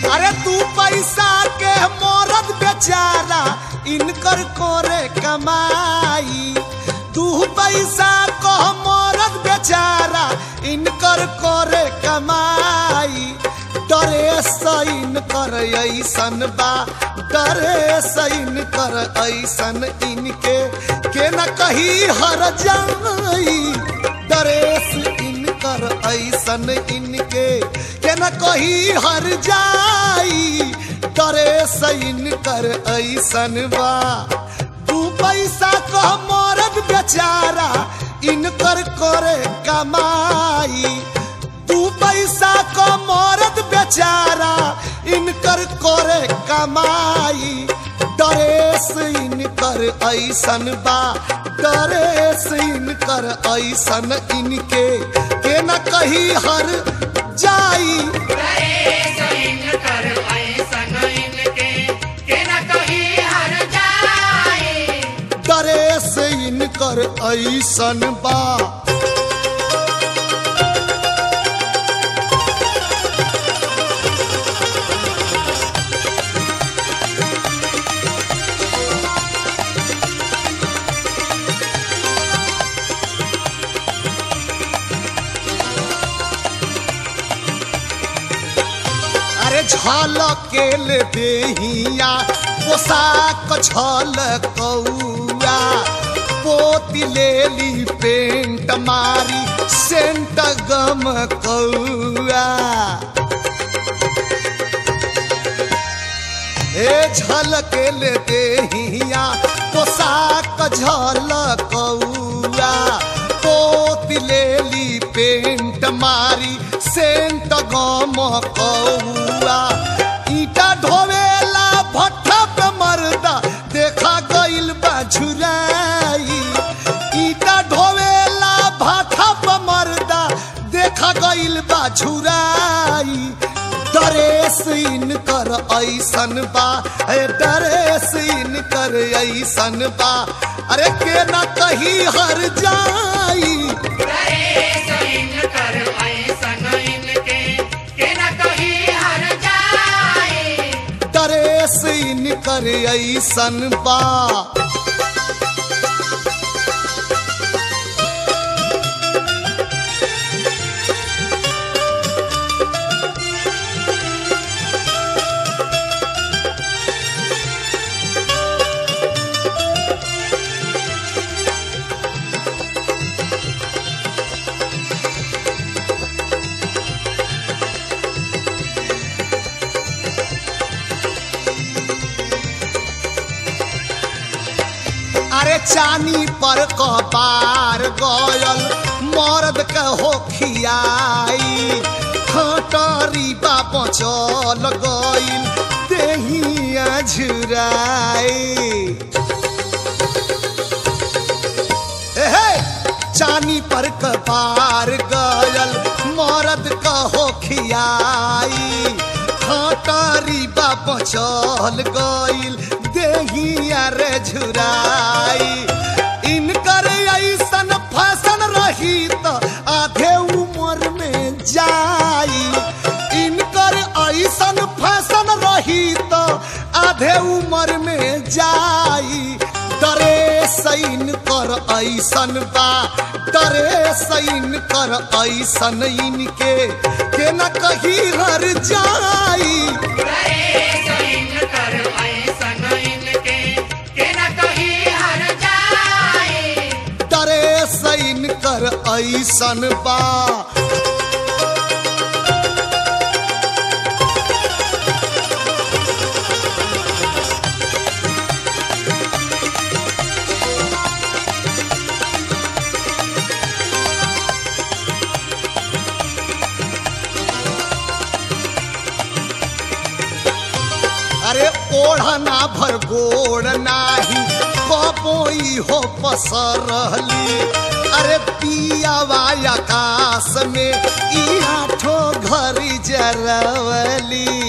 अरे तू पैसा के मरद बेचारा इनकर कोरे कमाई तू पैसा को मरद बेचारा इनकर कोरे कमाई डरे सैन कर ऐसन बा डरे सैन कर ऐसन इनके के न कही हर जाई डरेस इनकर ऐसन इनके के न कही हर जाई डरेस इनकर ऐसन बा तू पैसा को मरद बेचारा इनकर करे कमाई तू पैसा को मरद बेचारा इनकर करे कमाई डरेस इनकर ऐसन बा डरेस इनकर ऐसन इनके के न कही हर जाई डरेस इनकर ऐसन बा अरे झलकेल देहिया पोशाक झलकौआ पोती लेली पेंट मारी सेंट गम कौआ हे झलकेल देहिया पोशाक झलकौआ पोती लेली पेंट मारी सेंट गम कौआ ईटा ढोवेला भट्ठा पे मर्दा देखा गइल बा झुराई ईटा ढोवेला भट्ठा पे मर्दा देखा गइल बा झुराई डरेस इनकर ऐसन बा ए डरेस इनकर ऐसन बा अरे के ना कही हर जाई डरेस इनकर ऐसन बा अरे चानी पर कपार गयल मर्द के हो खियाई खटरी बाप चल गइल देहिया झुराई हे चानी पर कपार गयल मरद कहो खियाई खटरी बाप चल गइल देहिया रे झुराई इनकर ऐसन फैशन रही त आधे उम्र में जाई इनकर ऐसन फैशन रही त आधे उम्र में जाई डरे सैन कर ऐसन बा डरे सैन कर ऐसन इनके के न कही हर जाई डरे सैन कर ऐसन बा अरे ओढ़ना भर गोड़ नाही कपोई हो पसरली अरे पियावा आकाश में ई आठो घरी जरवली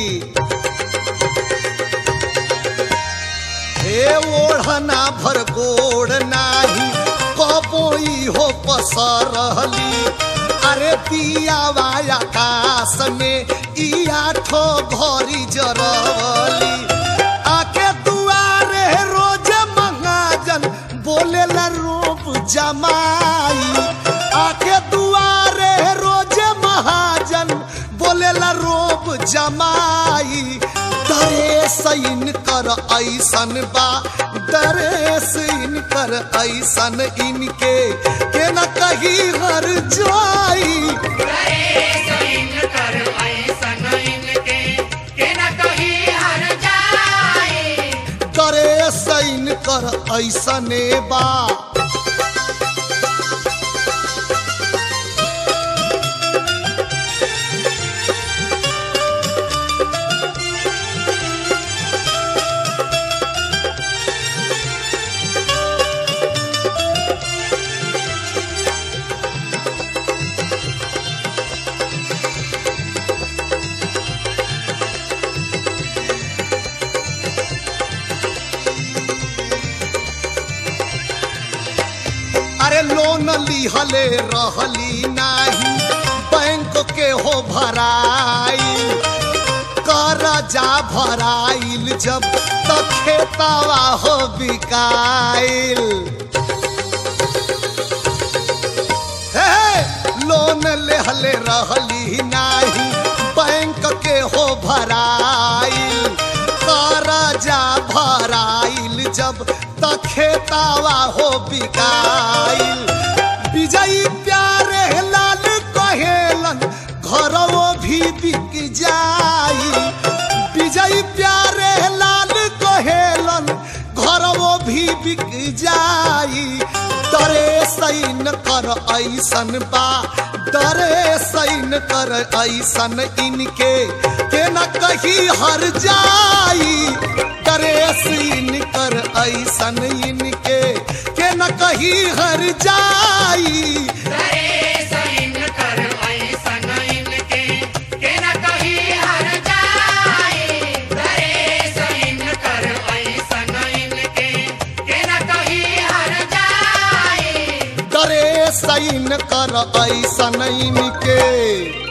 हे ओढ़ना भर गोड़ नाही कपोई हो पसरली अरे पियावा आकाश में ई आठो घोरी जरवली आके दुआरे रोज महाजन बोलेला रूप जमाई आके दुआरे रोज महाजन बोलेला रूप जमाई दरे सैन कर ऐसन बा दरे सैन कर ऐसन इनके के न कही हर जाई करे सैन कर ऐसने बा अरे लोन लिहले रहली नाही बैंक के हो भराई करजा भराइल जब त खेतावा हो बिकाइल हे लोन लेहले रहली नाही बैंक के हो भराइल करजा भराइल जब त खेतावा हो बिकाइल विजयी प्यारे लाल कहेलन घरवो भी बिक जाई विजयी प्यारे लाल कहेलन घरवो भी बिक जाई डरे सैन कर ऐसन बा डरे सैन कर ऐसन इनके के न कही हर जाई डरे सैन कर ऐसन इनके के न कही हर जाई डरे सैन कर ऐसन इनके